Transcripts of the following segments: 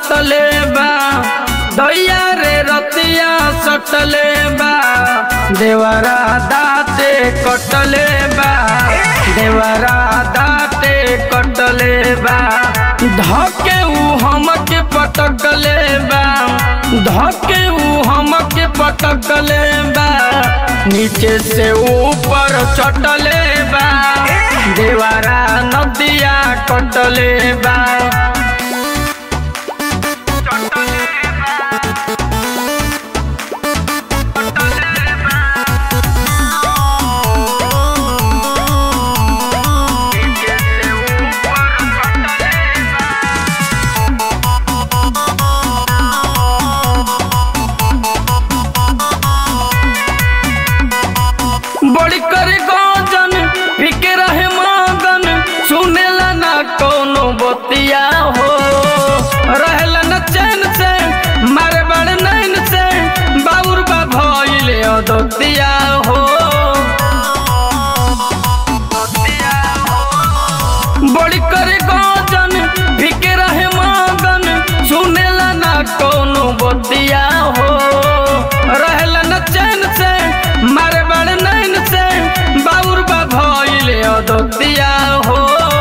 सटले बा दैया रे रतिया सटले बा देवरा दाते कटले बा देवरा दाते कटले बा धके ऊ हमके पटकले बा धके ऊ हमके पटकले बा नीचे से ऊपर चटले बा देवारा नदिया कटले बा बड़ी करे गजन फिके रहे मगन सुनेला ना कोनो बतिया हो रहेला न चैन से मारे बड़ नैन से बाउर बा भइले अदतिया हो बड़ी करे गजन फिके रहे मगन सुनेला ना कोनो बतिया हो रहेला न चैन से मारे बड़ नैन से बाउर बा भइले अदतिया हो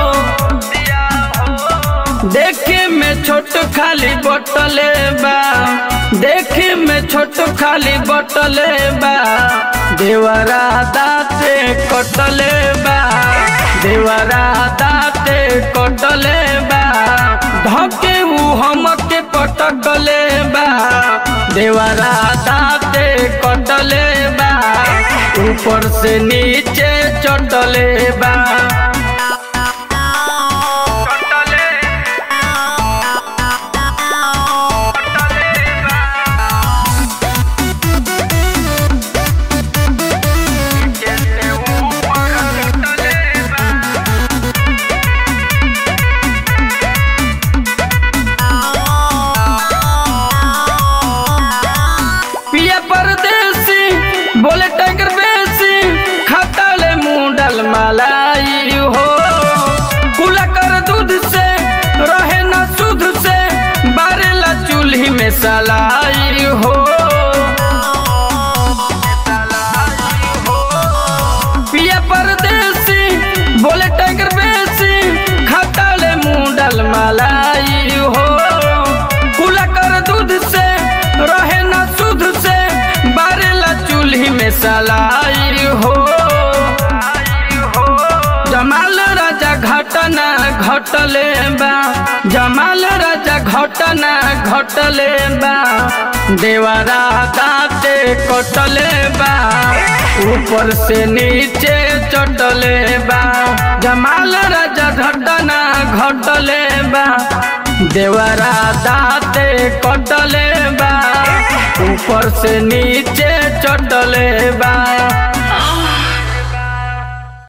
देखे में छोट खाली बटले बा देखे में छोट खाली बटले बा देवरा दाते कटले बा देवरा दाते कटले बा धके ऊ हमके पटकले बा देवरा दाते कटले बा ऊपर से नीचे चटले बा पिया परदेसी बोले टैगर बेसी खतले मुंडल मलाई हो कुला कर दूध से रहे न सुध से बारेला चूल्ही में सलाई हो पिया परदेसी बोले टैगर बेसी खतले मुंडल मलाई हो कुला कर दूध से रहे न सुध से बारेला चूल्ही में सलाई हो जमाल राजा घटना घटले बा जमाल राजा घटना घटले बा देवरा दाते कटले बा ऊपर से नीचे चटले बा जमाल राजा घटना घटले बा देवरा दाते कटले बा ऊपर से नीचे चटले बा